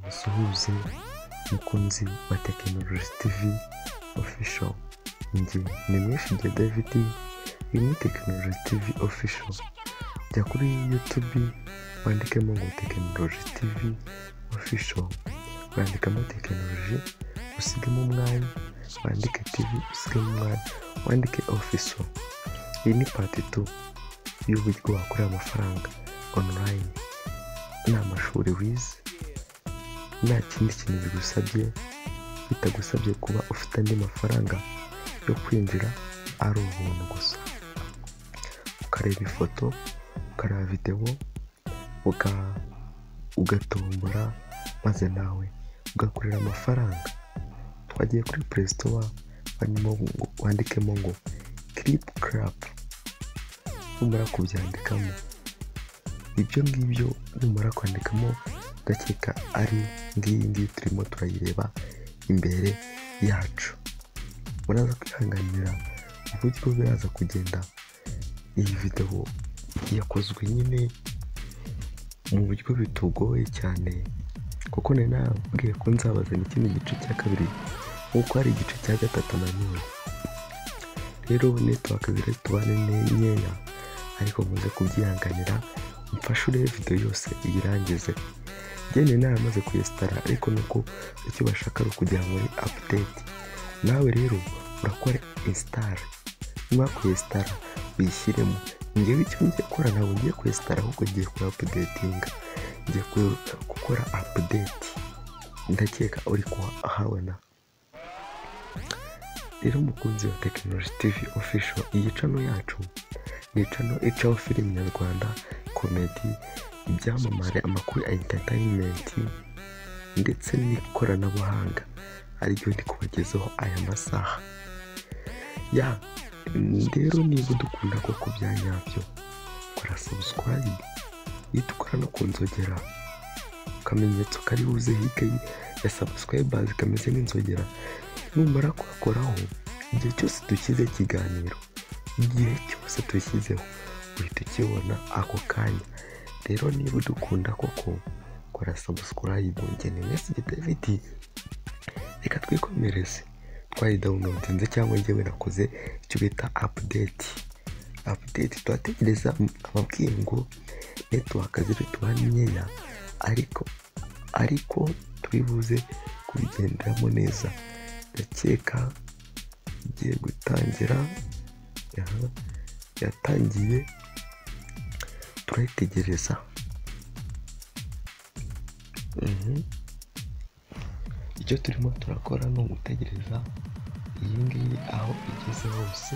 wese mukunzi wa Technology TV Official njye ni Mwishibye David iyi ni Technology TV Official jya kuri YouTube wandikemo ngo Technology TV Official wandikamo Technology usigemo umwanya wandike TV usigemo umwanya wandike Official iyi ni part 2 y'uburyo wakorera amafaranga online nta mashuri wize nta kindi kintu bigusabye bitagusabye kuba ufite andi mafaranga yo kwinjira ari ubuntu gusa ukareba ifoto ukareba videwo ugatombora maze nawe ugakorera amafaranga twagiye kuri perezida wandikemo ngo kiripu karapu numara kubyandikamo ibyo ngibyo numara kwandikamo ndakeka ari ngiyi ngiyi turimo turayireba imbere yacu muraza kwihanganira uburyo biraza kugenda iyi videwo yakozwe nyine mu buryo bitugoye cyane kuko nari nababwiye ko nzabazana ikindi gice cya kabiri nk'uko hari igice cya gatatu nanone rero netiwaka ziri tubane ni nkeya ariko muze kubyihanganira mfashe urebe videwo yose iyirangize njyewe naramaze kuyesitara ariko nuko icyo bashaka ari ukujya muri apudeti nawe rero urakora insitara nyuma yo kuyesitara uyishyiremo ngewe icyo ngiye gukora ntabwo ngiye kuyesitara ahubwo ngiye kuri apudetinga ngiye gukora apudeti ndakeka uri kuhabona rero umukunzi wa tekinoloji tivi ofisho iyi cano yacu ni cano icaho filime nyarwanda komedi ibyamamare amakuru ya interineti ndetse n'ikoranabuhanga ariryo ndi kubagezaho aya masaha ya rero niba udukunda koko bya nyabyo kora sabusikarayibu uhita ukora no ku nzogera akamenyetso kari buze hirya ya sabusikarayibazi kameze nk'inzogera numara kugakoraho igihe cyose dushyize ikiganiro igihe cyose dushyizeho uhita ukibona ako kanya rero niba udukunda koko kora sabusikarayibu ngeni mwese david reka twikomereze twayidawunodinze cyangwa ngewe nakoze icyo bita apudeti apudeti turategereza ababwiye ngo netiwaka ziri tuba nkeya ariko ariko turibuze kubigenderamo neza ndakeka igiye gutangira yatangiye turayitegereza icyo turimo turakora ni ugutegereza iyi ngiyi aho igeze hose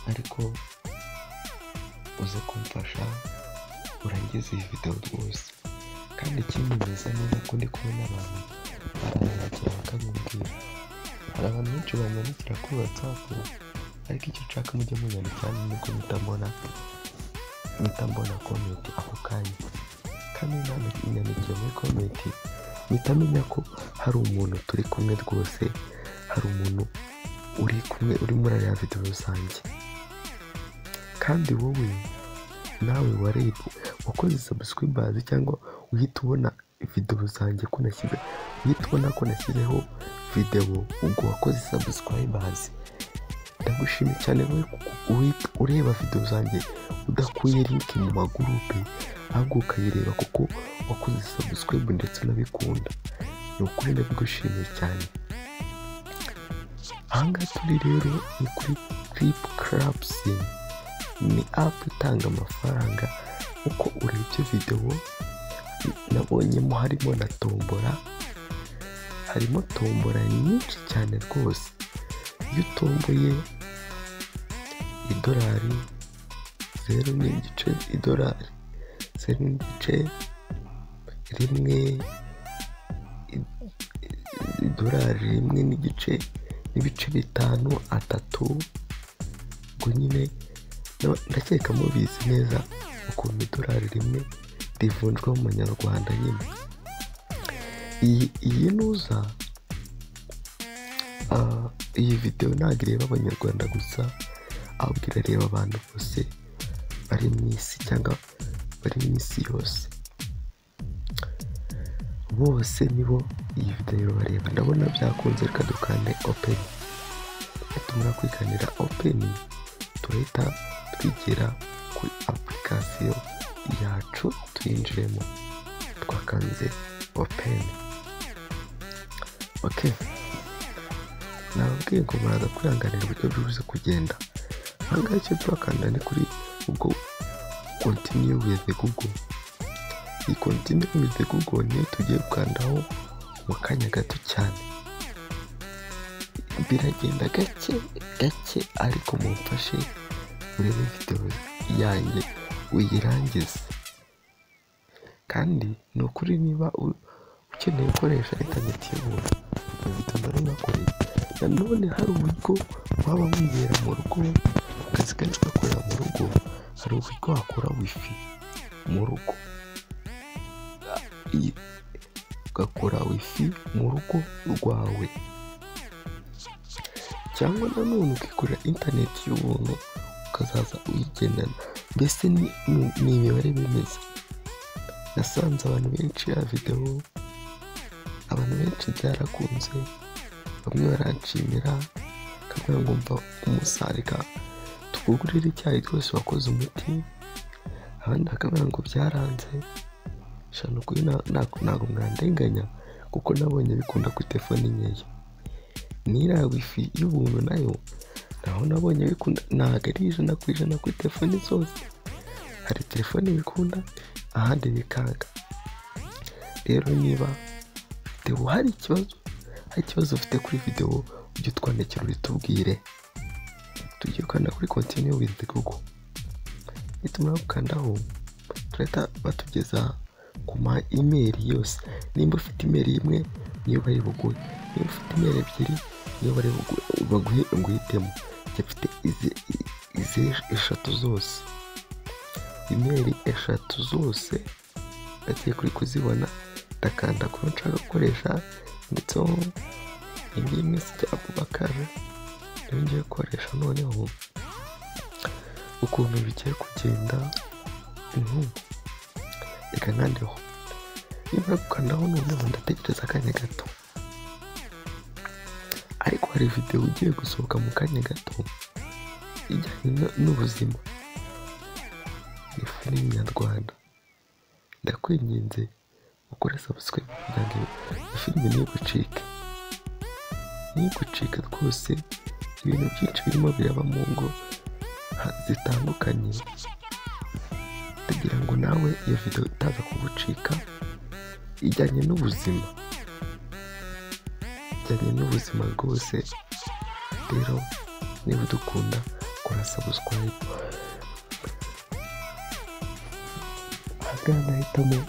ariko uze kumfasha urangize iyi videwo rwose kandi ikindi meza neza ko ndi kumwe n'abantu baranyandikira bakabimbwira hari abantu benshi banyandikira kuri watsapu ariko icyo nshaka mujye munyandikira nuko mutabona mpita mbona komenti ako kanya kandi ntananyandikiye muri komenti mpita menya ko hari umuntu turi kumwe rwose hari umuntu uri kumwe uri muri ariya videwo rusange kandi wowe nawe wareba wakoze sabusikribazi cyangwa uhita ubona videwo zanjye ko nashyize uhita ubona ko nashyizeho videwo ubwo wakoze sabusikribazi ndagushimye cyane wowe ureba videwo zanjye udakuye linki mu magurupe ahubwo ukayireba kuko wakoze sabusikribe ndetse unabikunda ni ukuri ndagushimiye cyane ahangaha turi rero ni kuri kiripu karapusi ni apu itanga amafaranga uko urebye videwo nabonyemo harimo na tombora harimo tombora nyinshi cyane rwose iyo utomboye idolari zeru n'igice idolari zeru n'igice rimwe idolari rimwe n'igice n'ibice bitanu atatu ubwo nyine ndakeka mubizi neza ukuntu idolari rimwe rivunjwa mu manyarwanda nyine iyi nuza iyi videwo ntabwo ireba abanyarwanda gusa ahubwo irareba abantu bose bari mu isi cyangwa bari mu isi yose bose nibo iyi videwo bareba ndabona byakunze reka dukande openi tumara kwikandira openi turahita twigira kuri apurikasiyo yacu tuyinjiremo twakanze openi oke nababwiye ngo muraza kwihanganira uburyo bwibuze kugenda ahangaha icyo turakanda ni kuri ubwo kontiniyu wizi gugo iyi kontiniyu wizi gugo niyo tugiye gukandaho mu kanya gato cyane biragenda gake gake ariko mumfashe urebe videwo yanjye uyirangize kandi ni ukuri niba u- ukeneye gukoresha interineti y'ubuntu video ndaribakoreye nanone hari uburyo waba wibera mu rugo akazi kenshi ugakorera mu rugo hari uburyo wakora wifi mu rugo iyi- ugakora wifi mu rugo rwawe cyangwa nanone ukikorera interineti y'ubuntu ukazaza uyigendana mbese ni ni- ni imibare bimeze nasanze abantu benshi ya videwo abantu benshi byarakunze bamwe baranshimira bakabwira ngo mva umusarika tukugurire icyayi rwose wakoze umuti abandi bakabwira ngo byaranze shano kuri na- ntabwo ntabwo mwandenganya kuko nabonye bikunda kuri telefone nkeya n'iriya wifi y'ubuntu nayo naho nabonye bikunda ntabwo ari ijana ku ijana kuri telefoni zose hari telefoni bikunda ahandi bikanga rero niba videwo hari ikibazo hari ikibazo ufite kuri videwo ujye utwandikira ubitubwire tugiye gukanda kuri continue with google nitumara gukandaho turahita batugeza ku ma email yose nimba ufite email imwe niyo bari buguhe niba ufite email ebyiri niyo bari bugu- baguhe ngo uhitemo jya ufite izi- i- izi eshatu zose email eshatu zose ndagiye kuri kuzibona ndakanda kuba nshaka gukoresha nditseho indi imwe sita abubakara niyo ngiye gukoresha noneho ukuntu bigiye kugenda uhu. reka nkandeho nimba gukandaho noneho ndategereza akanya gato ariko hari videwo ugiye gusohoka mu kanya gato ijyanye n- n'ubuzima ni filime nyarwanda ndakwinginze ukore sabusikaribe kugira ngo iyi filime ntigucike ntigucike rwose ibintu byinshi birimo biraba mu ngo ha- zitandukanye kugira ngo nawe iyo videwo itaza kugucika ijyanye n'ubuzima ijyanye n'ubuzima rwose rero niba udukunda kora sabusikarayibu ahangaha nahitamo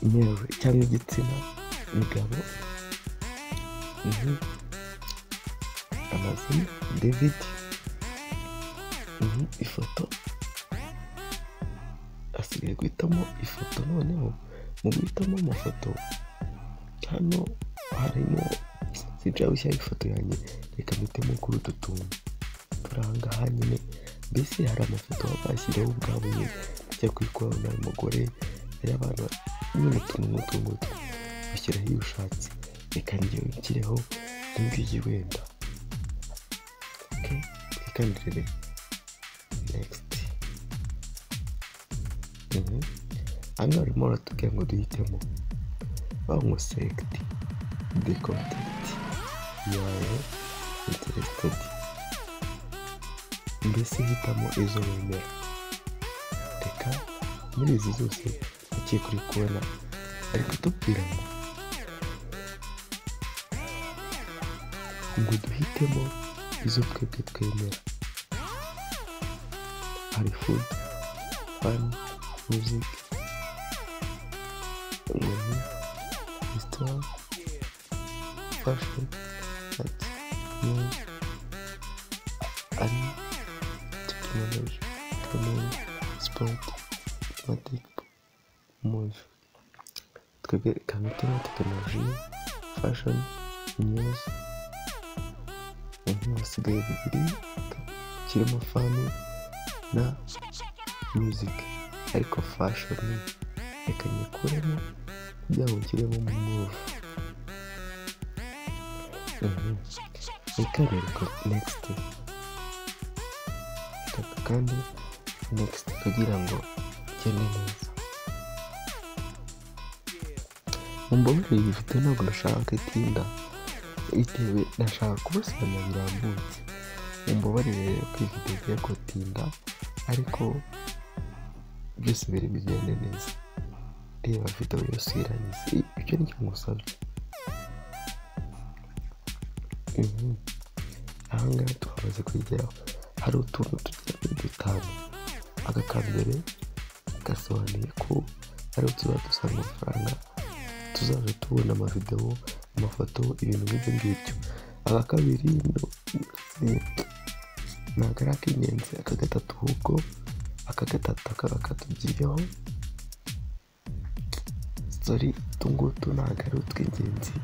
imyeru cyangwa igitsina migabo Mhm. amazina david Mhm, ifoto asigaye guhitamo ifoto noneho mu guhitamo amafoto hano harimo sinshaka gushyiraho ifoto yanjye reka mpitemo kuri utu tuntu turi ahangaha nyine mbese hari amafoto baba bashyiriyeho ubwabo nyine ajya kwikora nawe mugore ari abantu nyine utuntu nk'utu ngutu ushyiraho iyo ushatse reka ngewe nshyireho iyi ngiyi wenda okay. reka ndebe next hano barimo baratubwira ngo duhitemo banywa select the contact yawe interested mbese hitamo izo wemera reka muri izi zose ugiye kuri kubona ari kutubwira ngo ngo duhitemo izo twebwe twemera hari food fun music ubumenyi resitora fashion ati news ani tekinoloji ekonomi sipoti matikipo muvi twebwe kamutema tekinoloji fashion news ubu hasigaye bibiri kirimo fani na music ariko fashion reka nyikuremo kugira ngo ushyiremo move reka reka negisiti kandi negisiti kugira ngo ugende neza mumbabarire iyi foto ntabwo nashaka itinda bitewe nashaka kubasobanurira birambutse mumbabarire rero ko iyi foto igiye gutinda ariko byose biri bigende neza reba video yose irangiza ibyo nicyo ngusabye Mhm. ahangaha twamaze kugeraho hari utuntu tugera kuri dutanu aka ka mbere gasobanuye ko ari tuba dusaba amafaranga tuzaza tubona amavideo amafoto ibintu nk'ibyo ngibyo aka kabiri no- ni- ntabwo ari ak'ingenzi aka gatatu ahubwo aka gatatu kakaba katugiyeho sorry utu ngutu ntabwo ari utw'ingenzi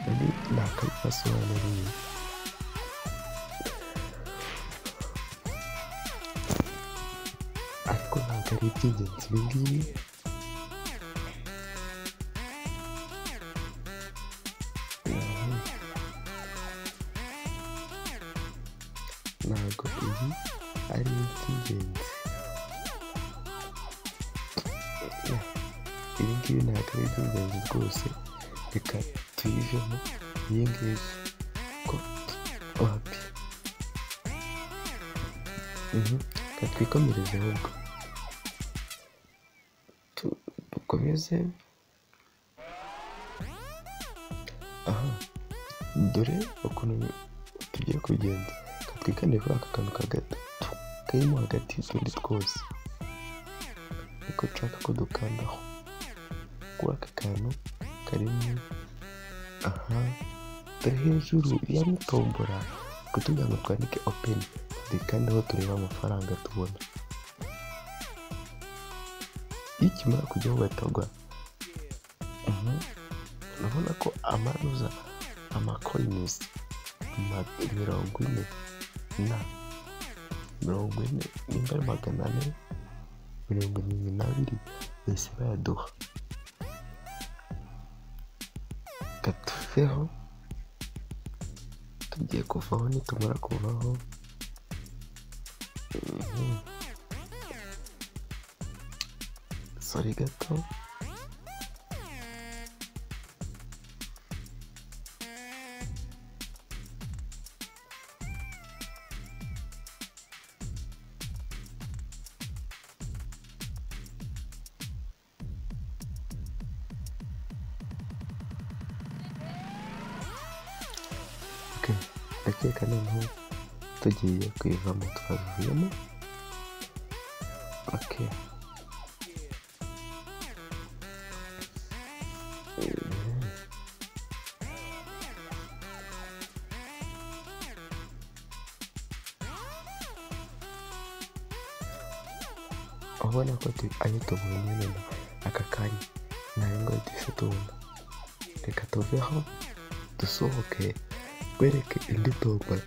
nari nakabasobanuriye ariko ntabwo ari iby'ingenzi ibi ngibi ntabwo ibi ari iby'ingenzi ibi ngibi ntabwo ari iby'ingenzi rwose reka tuyivemo iyi ngiyi ko wapi reka twikomereze ahubwo Tu- dukomeze aha dore ukuntu tugiye kugenda reka twikande kuri aka kantu kagatatu karimo hagati y'utundi twose niko nshaka ko dukandaho kuri aka kantu karimo aha dore hejuru ya mutombora kugira ngo twandike openi dukandaho tureba amafaranga tubona iyo ikimara kujyaho batagwa urabona ko amaruza amakoyinisi ma- mirongo ine na mirongo ine nimba ari magana ane mirongo irindwi n'abiri bahise bayaduha gatuveho tugiye kuvaho nitumara kuvaho Mhm. sori gato Ok, ndakeka noneho tugiye kwivamo twavuyemo ok Mhm. ubona ko tu- ayo tubonye nyine aka kanya nayo ngo duhise tubona reka tuveho dusohoke twereke indi tombora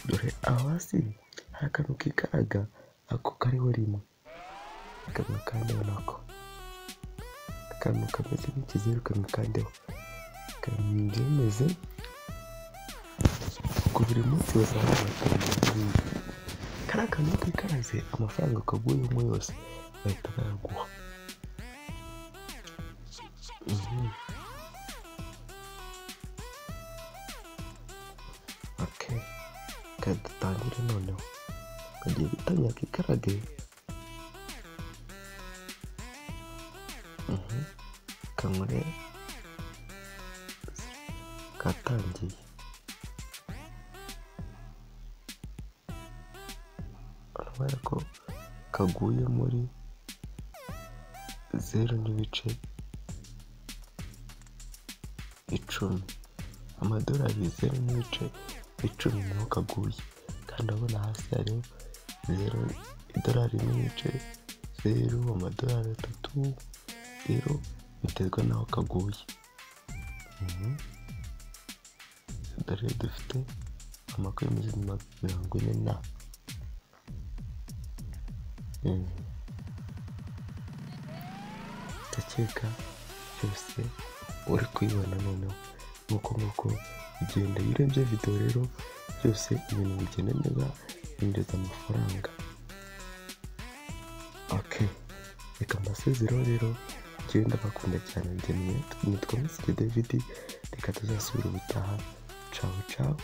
dore aho hasi hari akantu kikaraga ako kariho rimwe akantu kandeho nako akantu kameze nk'ikizeru kantu kandeho kameze ubwo buri munsi bazaba batanga kariya kantu kikaraze amafaranga kaguyemo yose bahita bayaguha Mhm. ok reka dutangire noneho kagiye gutangira kikarage Mhm. kanure katangiye urabona ko kaguye muri zeru n'ibice icumi amadolari zeru n'ibice icumi niho kaguye kandi urabona hasi hariho zeru idolari n'ibice zeru amadolari atatu rero biterwa n'aho kaguye Mhm. dore dufite amakumyabiri mirongo ine na Mhm. ndakeka byose uri kubibona noneho nk'uko nk'uko igenda iyo urebye videwo rero byose ibintu bigenda neza binjiza amafaranga oke reka mbasezero rero njyewe ndabakunda cyane njye nitwa Misiri David reka tuzasubira ubutaha cawu cawu